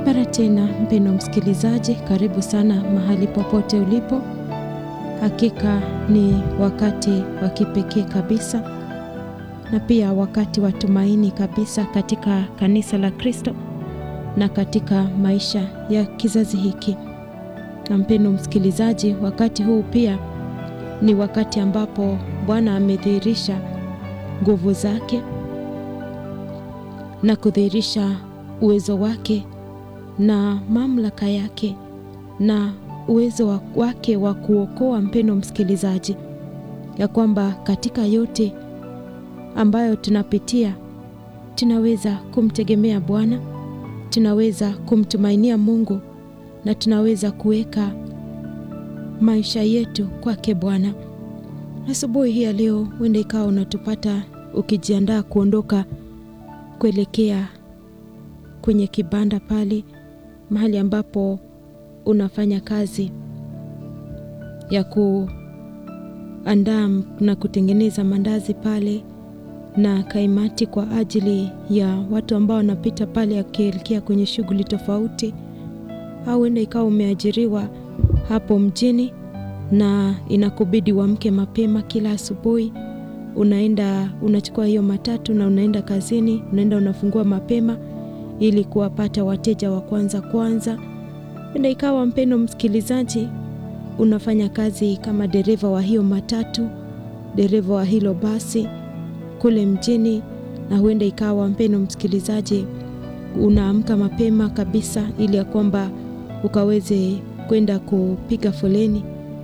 Mara tena mpendwa msikilizaji, karibu sana mahali popote ulipo. Hakika ni wakati wa kipekee kabisa na pia wakati wa tumaini kabisa katika kanisa la Kristo na katika maisha ya kizazi hiki. Na mpendwa msikilizaji, wakati huu pia ni wakati ambapo Bwana amedhihirisha nguvu zake na kudhihirisha uwezo wake na mamlaka yake na uwezo wake wa kuokoa. Mpendwa msikilizaji, ya kwamba katika yote ambayo tunapitia tunaweza kumtegemea Bwana, tunaweza kumtumainia Mungu na tunaweza kuweka maisha yetu kwake Bwana. Asubuhi hii ya leo, huenda ikawa unatupata ukijiandaa kuondoka kuelekea kwenye kibanda pale mahali ambapo unafanya kazi ya kuandaa na kutengeneza mandazi pale na kaimati kwa ajili ya watu ambao wanapita pale akielekea kwenye shughuli tofauti, au huenda ikawa umeajiriwa hapo mjini na inakubidi uamke mapema kila asubuhi, unaenda unachukua hiyo matatu na unaenda kazini, unaenda unafungua mapema ili kuwapata wateja wa kwanza kwanza. Huenda ikawa mpendwa msikilizaji, unafanya kazi kama dereva wa hiyo matatu, dereva wa hilo basi kule mjini, na huenda ikawa mpendwa msikilizaji, unaamka mapema kabisa ili ya kwamba ukaweze kwenda kupiga foleni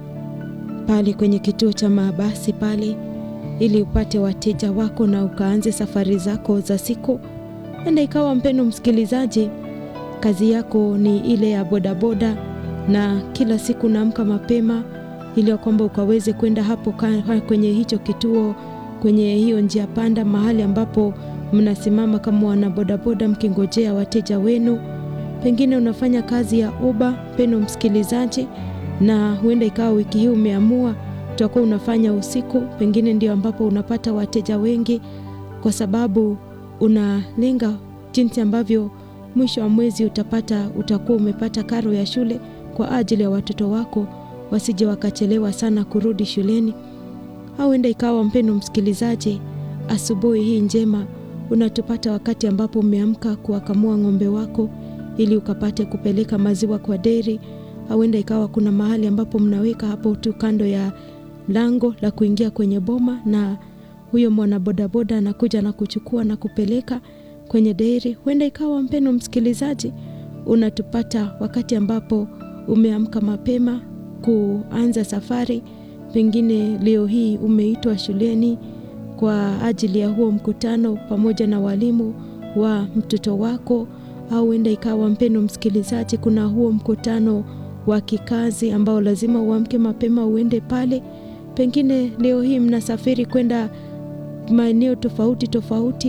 pale kwenye kituo cha mabasi pale ili upate wateja wako na ukaanze safari zako za siku. Enda ikawa mpendwa msikilizaji, kazi yako ni ile ya bodaboda na kila siku naamka mapema ili ya kwamba ukaweze kwenda hapo kwenye hicho kituo, kwenye hiyo njia panda, mahali ambapo mnasimama kama wana bodaboda mkingojea wateja wenu. Pengine unafanya kazi ya Uber, mpendwa msikilizaji, na huenda ikawa wiki hii umeamua utakuwa unafanya usiku, pengine ndio ambapo unapata wateja wengi, kwa sababu unalenga jinsi ambavyo mwisho wa mwezi utapata utakuwa umepata karo ya shule kwa ajili ya watoto wako wasije wakachelewa sana kurudi shuleni. Au huenda ikawa mpendwa msikilizaji, asubuhi hii njema unatupata wakati ambapo umeamka kuwakamua ng'ombe wako ili ukapate kupeleka maziwa kwa deri. Au huenda ikawa kuna mahali ambapo mnaweka hapo tu kando ya lango la kuingia kwenye boma, na huyo mwana bodaboda anakuja na kuchukua na kupeleka kwenye deri. Huenda ikawa mpendwa msikilizaji, unatupata wakati ambapo umeamka mapema kuanza safari. Pengine leo hii umeitwa shuleni kwa ajili ya huo mkutano pamoja na walimu wa mtoto wako, au huenda ikawa mpendwa msikilizaji, kuna huo mkutano wa kikazi ambao lazima uamke mapema uende pale. Pengine leo hii mnasafiri kwenda maeneo tofauti tofauti